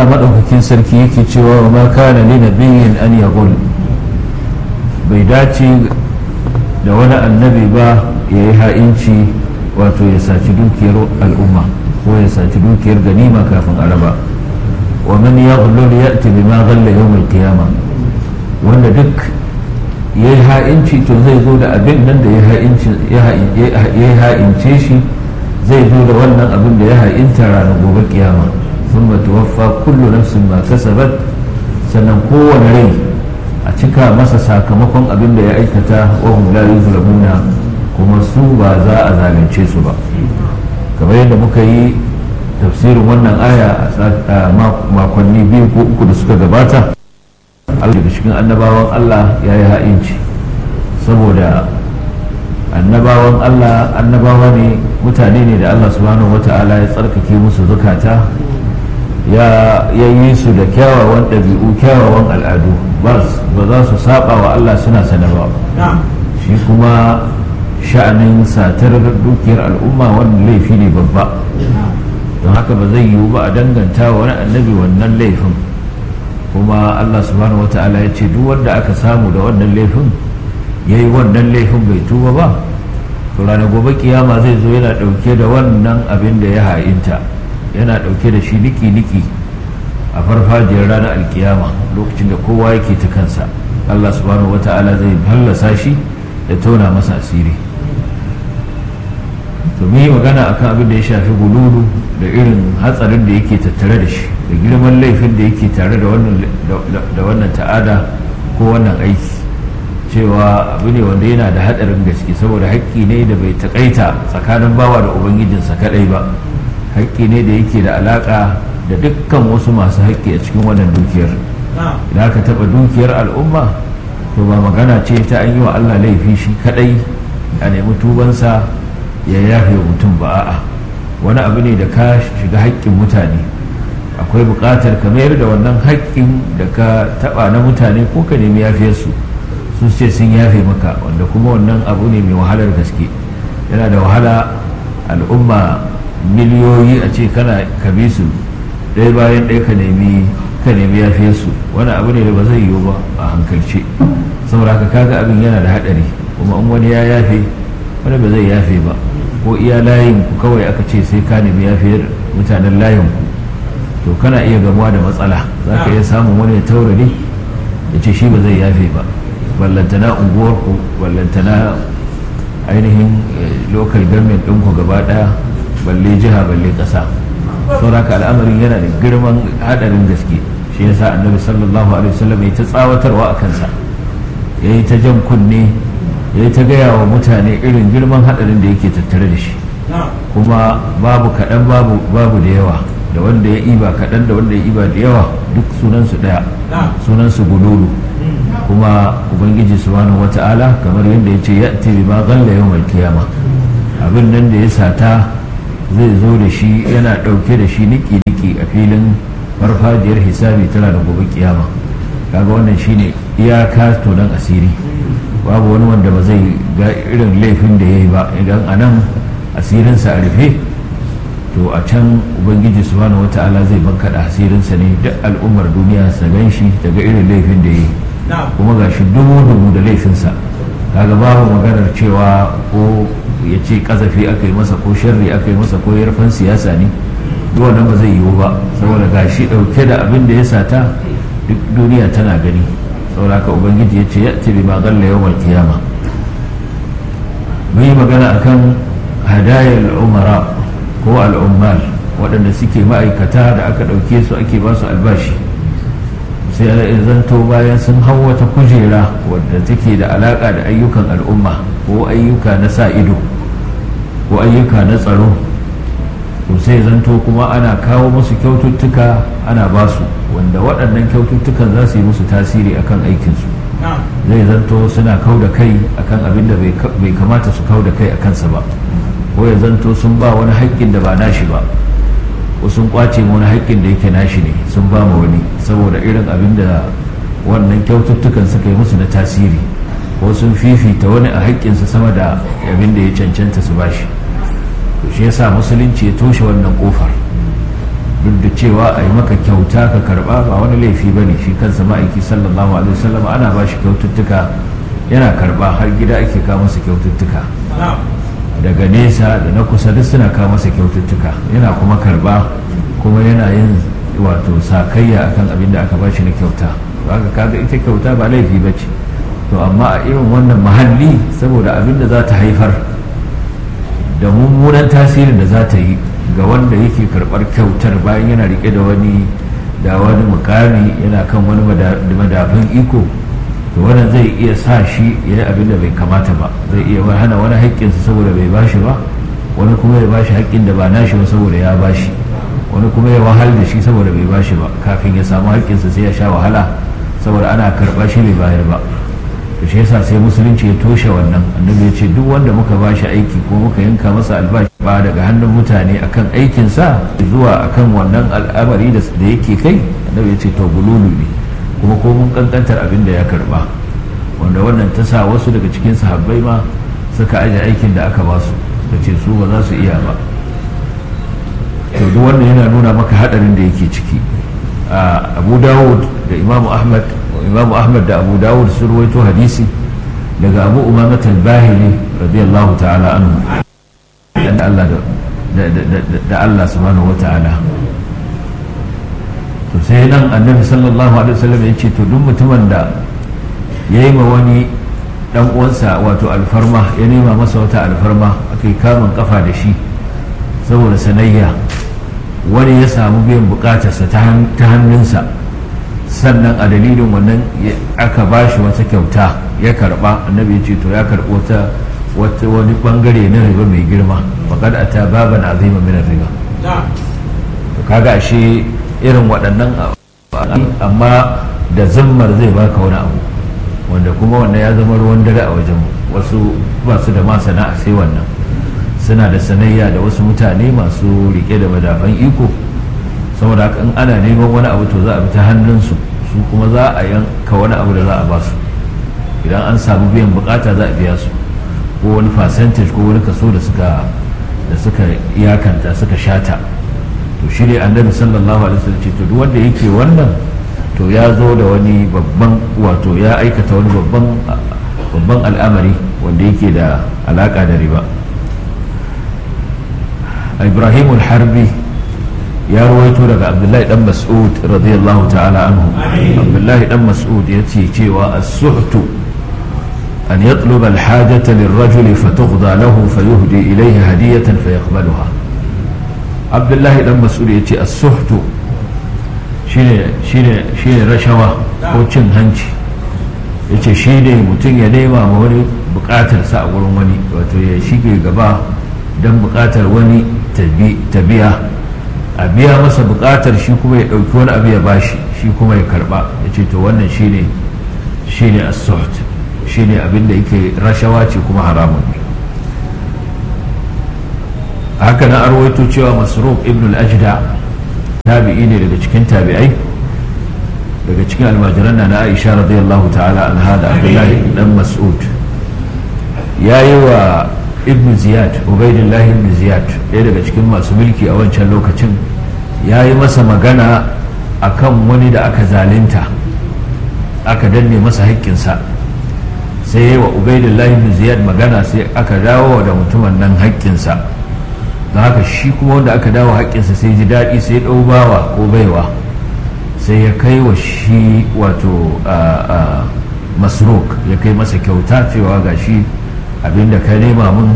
Allah maɗaukakin sarki yake cewa wa ma kana li nabiyyin an yaghul bai dace da wani annabi ba ya yi ha'inci wato ya saci dukiyar al'umma ko ya saci dukiyar ganima kafin araba wa man yaghlul ya'ti bima ghalla yawm al-qiyamah wanda duk ya yi ha'inci to zai zo da abin nan da ya ha'ince shi zai zo da wannan abin da ya ha'inta ranar gobe kiyama sun ba tuwaffa kullu nafsin ma kasabat sannan kowane rai a cika masa sakamakon abin da ya aikata wa hum la yuzlamuna kuma su ba za a zalunce su ba kamar yadda muka yi tafsirin wannan aya a makonni biyu ko uku da suka gabata Allah daga cikin annabawan Allah ya yi ha'inci saboda annabawan Allah annabawa ne mutane ne da Allah subhanahu wata'ala ya tsarkake musu zukata ya yi su da kyawawan ɗabi'u kyawawan al'adu ba za su saba wa Allah suna sanarwa shi kuma sha'anin satar dukiyar al'umma wannan laifi ne babba don haka ba zai yiwu ba a danganta wa wani annabi wannan laifin kuma Allah subhanahu wata'ala ya ce duk wanda aka samu da wannan laifin ya yi wannan laifin bai tuba ba to ranar gobe kiyama zai zo yana ɗauke da wannan abin da ya ha'inta yana ɗauke da shi niki-niki a farfajiyar ranar alkiyama lokacin da kowa yake ta kansa Allah subhanahu wata'ala zai fallasa shi da tona masa asiri to mu yi magana akan abin da ya shafi gululu da irin hatsarin da yake tattare da shi da girman laifin da yake tare da wannan ta'ada ko wannan aiki cewa abu ne wanda yana da hadarin gaske saboda haƙƙi ne da bai taƙaita tsakanin bawa da ubangijinsa kadai ba haƙƙi ne da yake da alaƙa da dukkan wasu masu haƙƙi a cikin wannan dukiyar idan aka taɓa dukiyar al'umma to ba magana ce ta an yi wa allah laifi shi kadai a nemi tubansa ya yafe mutum ba a'a wani abu ne da ka shiga haƙƙin mutane akwai buƙatar ka mayar da wannan haƙƙin da ka taɓa na mutane ko ka nemi yafiyarsu su ce sun yafe maka wanda kuma wannan abu ne mai wahalar gaske yana da wahala al'umma miliyoyi a ce kana ka bi su ɗaya bayan ɗaya ka nemi ka nemi yafiyarsu wani abu ne da ba zai yiwu ba a hankalce saboda ka kaga abin yana da haɗari kuma in wani ya yafe wani ba zai yafe ba ko iya layin ku kawai aka ce sai ka nemi yafiyar mutanen layin ku to kana iya gamuwa da matsala za ka iya samun wani ya taurari ya ce shi ba zai yafe ba ballantana unguwar ku ballantana ainihin local government ɗinku gaba ɗaya balle jiha balle ƙasa sauraka al'amarin yana da girman haɗarin gaske shi yasa annabi sallallahu alaihi wasallam ya ta tsawatarwa a kansa ya yi ta jan kunne ya ta gaya wa mutane irin girman hadarin da yake tattare da shi kuma babu kaɗan babu babu da yawa da wanda ya iba kaɗan da wanda ya iba da yawa duk sunansu ɗaya sunansu gululu kuma ubangiji subhanahu wata'ala kamar yadda ya ce ya'ti bima ghalla yawmal qiyama abin nan da ya sata zai zo da shi yana ɗauke da shi niki niki a filin farfajiyar hisabi tana da gobe kiyama kaga wannan shine iyaka tonon asiri babu wani wanda ba zai ga irin laifin da ya yi ba idan a nan asirinsa a rufe to a can ubangiji subhanahu wata'ala zai bankaɗa asirinsa ne duk al'ummar duniya sa gan shi daga irin laifin da ya yi kuma ga shi dubu dubu da laifinsa kaga babu maganar cewa ko ya ce kazafi aka yi masa ko sharri aka yi masa ko yarfan siyasa ne duk wannan ba zai yiwu ba saboda ga shi ɗauke da abin da ya sata duk duniya tana gani saboda haka ubangiji ya ce ya ce bima galla yawmal kiyama mun yi magana akan hadayar umara ko al'ummal waɗanda suke ma'aikata da aka ɗauke su ake ba su albashi sai zanto bayan sun hau wata kujera wadda take da alaƙa da ayyukan al'umma ko ayyuka na sa ido ko ayyuka na tsaro to sai zanto kuma ana kawo musu kyaututtuka ana ba su wanda waɗannan kyaututtukan za su yi musu tasiri akan aikinsu zai zanto suna kau da kai akan abin da bai kamata su kau da kai a kansa ba ko ya zanto sun ba wani haƙƙin da ba nashi ba ko sun kwace wani haƙƙin da yake nashi ne sun ba ma wani saboda irin abin da wannan kyaututtukan suka yi musu na tasiri ko sun fifita wani a haƙƙinsa sama da abin da ya cancanta su bashi to shi yasa musulunci ya toshe wannan kofar duk da cewa a yi maka kyauta ka karba ba wani laifi ba ne shi kansa ma'aiki sallallahu alaihi wasallam ana ba shi kyaututtuka yana karba har gida ake kawo masa kyaututtuka daga nesa da na kusa duk suna kawo masa kyaututtuka yana kuma karba kuma yana yin wato sakayya akan abin da aka ba shi na kyauta haka kaga ita kyauta ba laifi ba ce to amma a irin wannan mahalli saboda abin da za ta haifar da mummunan tasirin da za ta yi ga wanda yake karɓar kyautar bayan yana rike da wani da wani mukami yana kan wani madafin iko to wannan zai iya sa shi ya yi abin da bai kamata ba zai iya hana wani haƙƙinsa saboda bai bashi ba wani kuma ya bashi haƙƙin da ba nashi ba saboda ya bashi wani kuma ya wahal da shi saboda bai bashi ba kafin ya samu haƙƙinsa sai ya sha wahala saboda ana karɓa shi bai bayar ba to shi yasa sai musulunci ya toshe wannan annabi ya ce duk wanda muka bashi aiki ko muka yanka masa albashi ba daga hannun mutane akan aikinsa zuwa akan wannan al'amari da yake kai annabi ya ce to gululu ne kuma ko mun kankantar abin da ya karba wanda wannan ta sa wasu daga cikin sahabbai ma suka aje aikin da aka ba su da ce su ba za su iya ba to duk wannan yana nuna maka hadarin da yake ciki abu dawud da imamu ahmad imamu ahmad da abu dawud sun ruwaito hadisi daga abu umamat al-bahili radiyallahu ta'ala anhu da Allah da Allah subhanahu wa ta'ala to sai nan annabi sallallahu alaihi wasallam ya ce to duk mutumin da ya yi ma wani dan uwansa wato alfarma ya nema masa wata alfarma aka yi kamun kafa da shi saboda sanayya wani ya samu biyan bukatarsa ta hannunsa sannan a dalilin wannan aka ba shi wata kyauta ya karba annabi ya ce to ya karbo ta wani bangare na riba mai girma faƙad a ta baban azima min riba to kaga ashe irin waɗannan amma da zammar zai baka wani abu wanda kuma wannan ya zama ruwan dare a wajen wasu ba su da ma sana'a sai wannan suna da sanayya da wasu mutane masu rike da madafan iko saboda haka in ana neman wani abu to za a bi ta hannunsu su kuma za a yanka wani abu da za a ba su idan an samu biyan bukata za a biya su ko wani percentage ko wani kaso da suka da suka iyakanta suka shata to shi ne annabi sallallahu alaihi wasallam ce to duk wanda yake wannan to ya zo da wani babban wato ya aikata wani babban babban al'amari wanda yake da alaka da riba ibrahim al-harbi ya rawaito daga abdullahi dan mas'ud radiyallahu ta'ala anhu abdullahi dan mas'ud ya ce cewa as-suhtu an yatluba al-hajata lirrajuli fatughda lahu fayuhdi ilayhi hadiyatan fayaqbaluha abdullahi dan mas'ud ya ce as-suhtu shine shine shine rashawa ko cin hanci yace shi ne mutum ya nema ma wani bukatarsa a wurin wani wato ya shige gaba don bukatar wani ta biya a biya masa bukatar shi kuma ya ɗauki wani abu ya bashi shi kuma ya karba ya ce to wannan shine shine as-suht shine abin da yake rashawa ce kuma haramun ne haka na arwaito cewa masruq ibn al-ajda tabi'i ne daga cikin tabi'ai daga cikin almajiran na Aisha radiyallahu ta'ala anha da Abdullahi dan Mas'ud yayi wa ibn ziyad ubaidillahi ibn ziyad ɗaya daga cikin masu mulki a wancan lokacin ya yi masa magana a kan wani da aka zalinta aka danne masa haƙƙinsa sai yi wa ubaidillahi ibn ziyad magana sai aka dawo da mutumin nan haƙƙinsa don haka shi kuma wanda aka dawo haƙƙinsa sai ji daɗi sai ɗau bawa ko baiwa sai ya kai wa shi wato masruk ya kai masa kyauta cewa ga shi abinda ka nema mun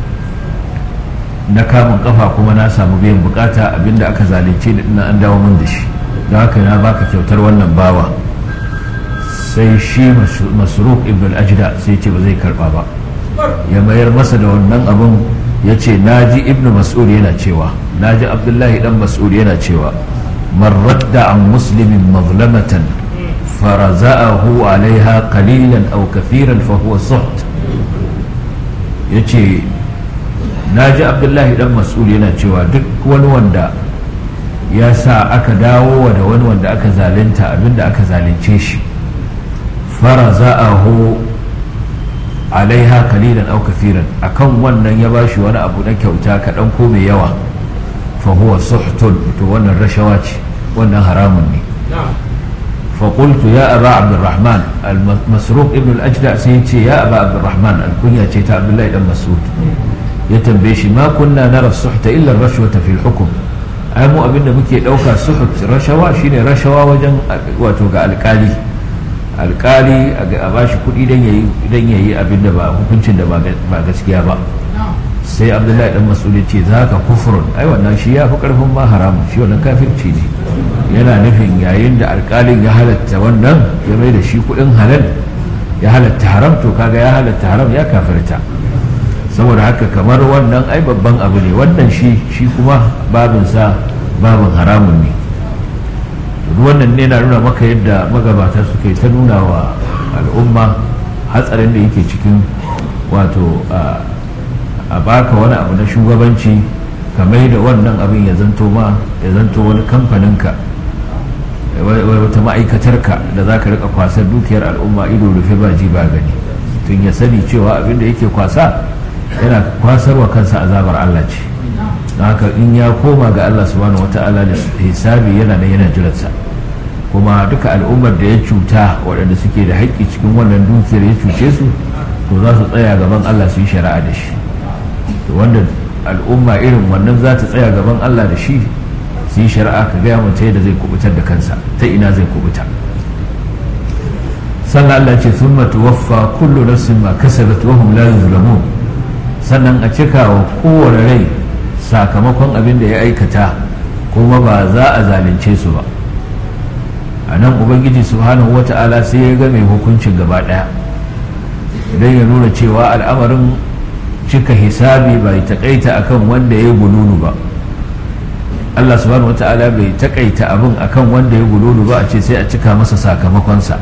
na kamun kafa kuma na samu biyan bukata abinda aka zalunce da ina an dawo mun da shi don haka na baka kyautar wannan bawa sai shi masruf ibn al-ajda sai ce ba zai karba ba ya mayar masa da wannan abin ya ce na ji ibn mas'ud yana cewa na ji abdullahi dan mas'ud yana cewa man radda an muslimin mazlamatan faraza'ahu alaiha qalilan aw kathiran fa huwa suht ya ce na ji abdullahi dan mas'ud yana cewa duk wani wanda ya sa aka dawo da wani wanda aka zalunta abinda aka zalunce shi fara za'ahu alaiha kalilan au kafiran akan wannan ya bashi wani abu na kyauta kaɗan ko mai yawa fa huwa suhtun to wannan rashawa ce wannan haramun ne فقلت يا أبا عبد الرحمن المسروق ابن الأجدع سيتي يا أبا عبد الرحمن الكنية تيتا عبد الله بن مسعود يتنبيشي ما كنا نرى السحت إلا الرشوة في الحكم أمو أبن مكي دوكا سحت رشوة شيني رشوة وجن واتوقع القالي alkali a bashi kuɗi idan ya yi abin da ba hukuncin da ba gaskiya ba sai abdullahi dan mas'ud ce za ka kufurun ai wannan shi ya fi karfin ma haramun shi wannan kafirci ne yana nufin yayin da alkalin ya halatta wannan ya mai da shi kudin halal ya halatta haram to kaga ya halatta haram ya kafirta saboda haka kamar wannan ai babban abu ne wannan shi shi kuma babinsa babin haramun ne wannan ne na nuna maka yadda magabata suke ta nuna wa al'umma hatsarin da yake cikin wato a baka wani abu na shugabanci ka mai da wannan abin ya zanto ma ya zanto wani kamfaninka wata ma'aikatarka da za ka rika kwasar dukiyar al'umma ido rufe ba ji ba gani tun ya sani cewa abin da yake kwasa yana kwasarwa kansa azabar Allah ce don haka in ya koma ga Allah subhanahu wata'ala da hisabi yana da yana jiransa kuma duka al'ummar da ya cuta waɗanda suke da haƙƙi cikin wannan dukiyar ya cuce su to za su tsaya gaban Allah su yi shari'a da shi to wanda al'umma irin wannan za ta tsaya gaban Allah da shi su yi shari'a ka gaya mata yadda zai kubutar da kansa ta ina zai kubuta sannan Allah ce sun tuwaffa kullu nafsin ma kasabat wa hum la yuzlamun sannan a cika wa kowane rai sakamakon abin da ya aikata kuma ba za a zalunce su ba a nan ubangiji subhanahu wata'ala sai ya ga mai hukuncin gaba daya idan ya nuna cewa al'amarin cika hisabi bai takaita akan wanda ya gululu ba Allah subhanahu wata'ala bai takaita abin akan wanda ya gululu ba a ce sai a cika masa sakamakonsa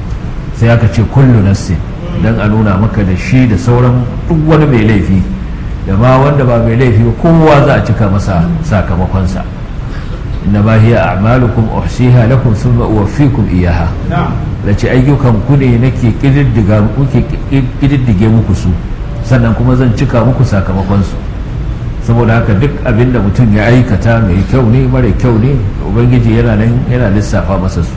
sai aka ce kullu nassin dan a nuna maka da shi da sauran duk wani mai laifi da ma wanda ba mai laifi kowa za a cika masa sakamakonsa inna ma hiya a'malukum uhsiha lakum thumma uwaffikum iyaha da ce ayyukan ku ne nake kididdiga muke kididdige muku su sannan kuma zan cika muku sakamakon su saboda haka duk abin da mutum ya aikata mai kyau ne mara kyau ne ubangiji yana nan yana lissafa masa su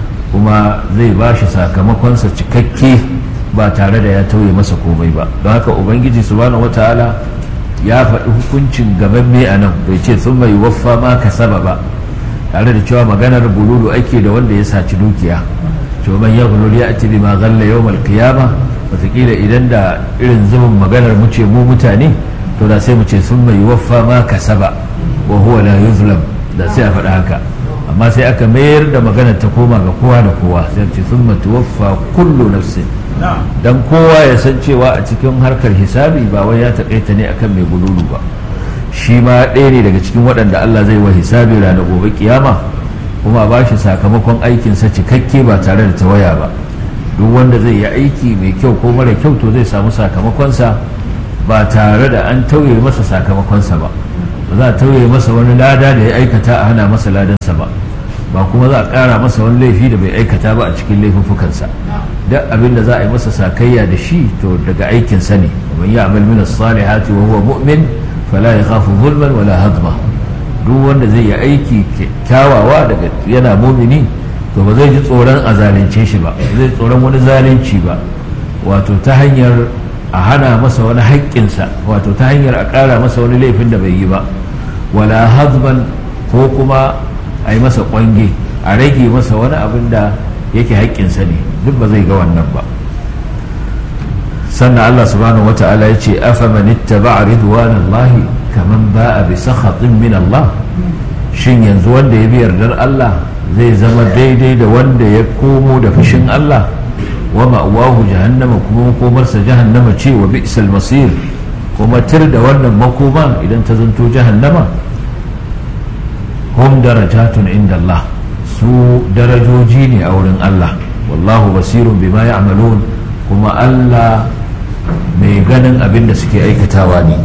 kuma zai ba shi sakamakonsa cikakke ba tare da ya tauye masa komai ba don haka ubangiji subhanahu wataala ya faɗi hukuncin gabanme a nan bai ce sun mai waffa ma ka saba ba tare da cewa maganar bululu ake da wanda ya saci dukiya to man ya bululu ya ati bima ghalla yawmal qiyama wataƙila idan da irin zubin maganar mu ce mu mutane to da sai mu ce sun mai waffa ma ka saba wa huwa la yuzlam da sai a faɗi haka amma sai aka mayar da maganar ta koma ga kowa da kowa sai ce sun tuwaffa kullu nafsin dan kowa ya san cewa a cikin harkar hisabi ba wai ya taƙaita ne akan mai gululu ba shi ma ɗaya ne daga cikin waɗanda Allah zai wa hisabi ranar gobe kiyama kuma ba shi sakamakon aikinsa cikakke ba tare da tawaya ba duk wanda zai yi aiki mai kyau ko mara kyau to zai samu sakamakonsa ba tare da an tauye masa sakamakonsa ba ba za a tauye masa wani lada da ya aikata a hana masa ladansa ba ba kuma za a ƙara masa wani laifi da bai aikata ba a cikin laifuffukansa duk abin da za a yi masa sakayya da shi to daga aikinsa ne man ya amal min as-salihati wa huwa mu'min fala yakhafu zulman wala hadma duk wanda zai yi aiki kyawawa daga yana mumini to ba zai ji tsoron a zalunce shi ba zai tsoron wani zalunci ba wato ta hanyar a hana masa wani haƙƙinsa wato ta hanyar a ƙara masa wani laifin da bai yi ba wala hadman ko kuma a yi masa ƙwange a rage masa wani abin da yake haƙƙinsa ne duk ba zai ga wannan ba sannan Allah subhanahu wata'ala ya ce afaman ittaba'a ridwanallahi kaman ba'a bi sakhatin min Allah shin yanzu wanda ya bi yardar Allah zai zama daidai da wanda ya komo da fushin Allah wa ma'wahu jahannama kuma makomarsa jahannama ce wa bi'sal masir kuma tir da wannan makoma idan ta zanto jahannama hum darajatun inda Allah su darajoji ne a wurin Allah wallahu basirun bima ya'malun kuma Allah mai ganin abin da suke aikatawa ne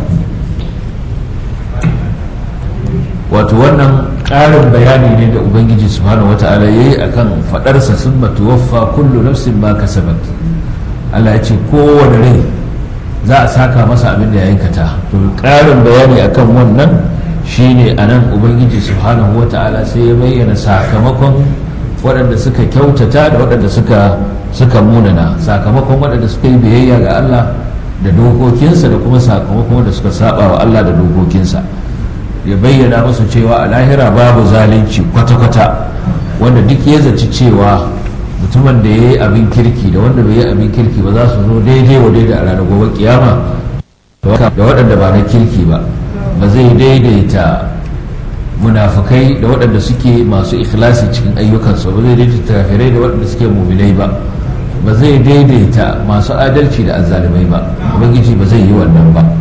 wato wannan ƙarin bayani ne da ubangiji subhanahu wata'ala ya yi akan faɗarsa sun matuwaffa kullu nafsin ma kasabat Allah ya ce kowane rai za a saka masa abin da ya aikata to ƙarin bayani akan wannan shine a nan ubangiji subhanahu wa ta'ala sai ya bayyana sakamakon waɗanda suka kyautata da waɗanda suka suka munana sakamakon waɗanda suka yi biyayya ga Allah da dokokinsa da kuma sakamakon wanda suka saba wa Allah da dokokinsa ya bayyana musu cewa a lahira babu zalunci kwata-kwata wanda duk ya zaci cewa mutumin da ya yi abin kirki da wanda bai yi abin kirki ba za su zo daidai wa daidai a ranar gobe kiyama da waɗanda ba na kirki ba ba zai daidaita munafukai da waɗanda suke masu ikhlasi cikin ayyukansu ba zai daidaita kafirai da waɗanda suke muminai ba ba zai daidaita masu adalci da azzalumai ba ubangiji ba zai yi wannan ba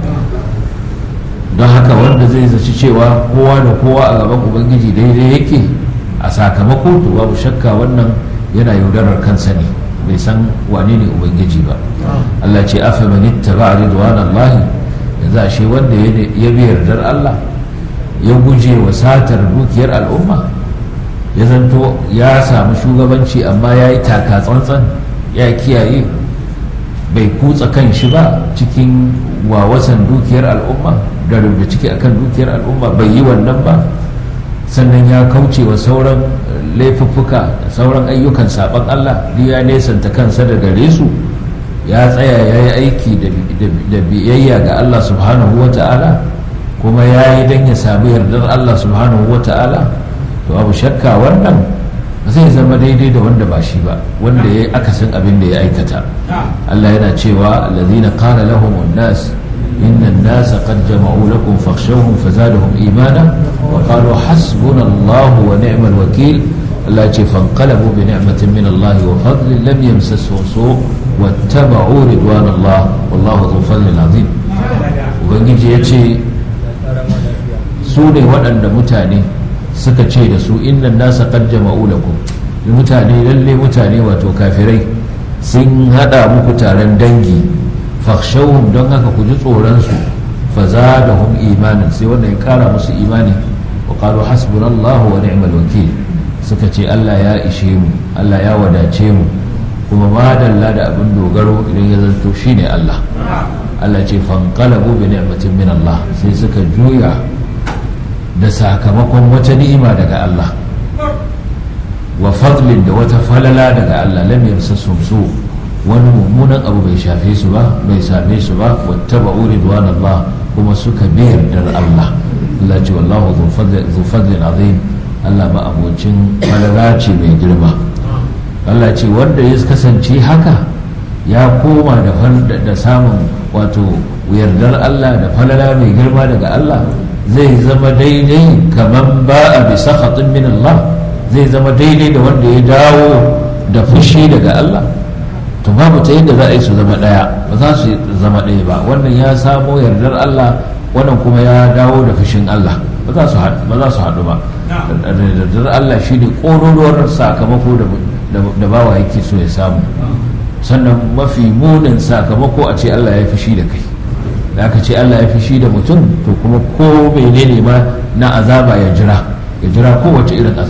don haka wanda zai zaci cewa kowa da kowa a gaban ubangiji daidai yake a sakamako to babu shakka wannan yana yaudarar kansa ne bai san wane ne ubangiji ba Allah ce afa man ittaba ridwanallahi yanzu ashe wanda ya bi yardar Allah ya guje wa satar dukiyar al'umma ya zanto ya samu shugabanci amma ya yi taka tsantsan ya kiyaye bai kutsa kan shi ba cikin wawasan dukiyar al'umma da rubuta ciki akan dukiyar al'umma bai yi wannan ba sannan ya kauce wa sauran laifuffuka da sauran ayyukan saban Allah duk ya nesanta kansa da gare su ya tsaya ya yi aiki da biyayya ga Allah subhanahu wa ta'ala kuma ya yi don ya sami yardar Allah subhanahu wa ta'ala to abu shakka wannan zai zama daidai da wanda ba shi ba wanda ya yi akasin abin da ya aikata Allah yana cewa allazina qala lahum an-nas inna an-nasa qad jama'u lakum fakhshawhum fazadahum imana wa qalu hasbuna Allah wa ni'mal wakeel Allah ce fanqalabu bi ni'matin min Allah wa fadlin lam yamsasuhum su' wattaba'u ridwan Allah wallahu dhu fadlin azim ubangiji yace su ne waɗanda mutane suka ce da su innan nasa qad jama'u lakum mutane lalle mutane wato kafirai sun hada muku taron dangi fakhshawhum don haka ku ji tsoron su fazadahum imanin sai wanda ya kara musu imani wa qalu hasbunallahu wa ni'mal wakil suka ce Allah ya ishe mu Allah ya wadace mu kuma madalla da abin dogaro idan ya zanto shine Allah Allah ce fanqalabu bi ni'matin min Allah sai suka juya da sakamakon wata ni'ima daga Allah wa fadlin da wata falala daga Allah lam yamsasum su wani mummunan abu bai shafe su ba bai same su ba wattaba'u ridwanallah kuma suka bi yardar Allah Allah ce wallahu dhu fadlin azim Allah ma abocin falala ce mai girma Allah ce wanda ya kasance haka ya koma da samun wato yardar Allah da falala mai girma daga Allah zai zama daidai kamar ba a bisa khatun min Allah zai zama daidai da wanda ya dawo da fushi daga Allah to babu ta yadda za a yi su zama ɗaya ba za su zama ɗaya ba wannan ya samo yardar Allah wannan kuma ya dawo da fushin Allah ba za su haɗu ba yardar Allah shi ne ƙororuwar sakamako da bawa yake so ya samu sannan mafi munin sakamako a ce Allah ya fushi da kai da aka ce Allah ya fushi da mutum to kuma ko menene ma na azaba ya jira ya jira kowace irin azaba